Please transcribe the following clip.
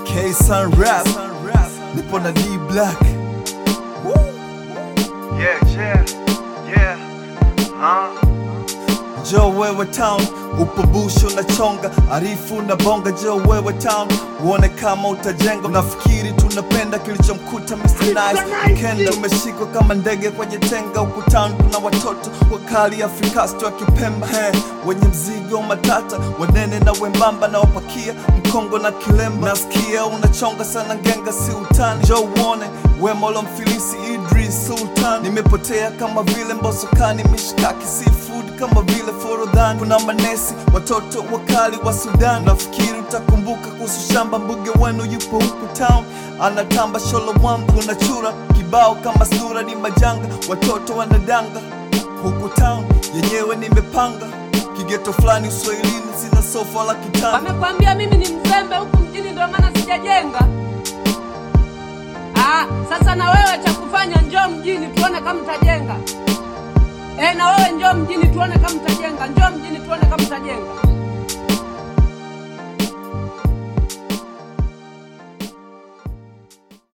K Sun Rap, nipo na D Black. Yeah, yeah, yeah. Huh? Joe wewe town, upo bush unachonga, arifu na bonga. Joe wewe town, uone kama utajenga. Nafikiri tunapenda kilichomkuta Mr. Nice. Kenda umeshikwa kama ndege kwenye tenga. Huku town kuna watoto wakali Afrikasti wa Kipemba, he, wenye mzigo matata, wanene na wembamba, na wapakia mkongo na kilemba. Nasikia unachonga sana ngenga, si utani. Joe uone wema ulomfilisi Idris Sultan. Nimepotea kama vile mbosokani, mishkaki seafood kama vile forodhani. Kuna manesi watoto wakali wa Sudan. Nafikiri utakumbuka kuhusu shamba mbuge wenu, yupo huku town anatamba sholo mwangu na chura kibao kama sura ni majanga, watoto wanadanga huku town yenyewe nimepanga kigeto fulani uswahilini, sina sofa la kitanda. Wamekwambia mimi ni mzembe huku mjini, ndio maana sijajenga. Ah, sasa na wewe cha kufanya, njoo mjini tuone kama mtajenga. Eh, na wewe njoo mjini tuone kama mtajenga. Njoo mjini tuone kama mtajenga.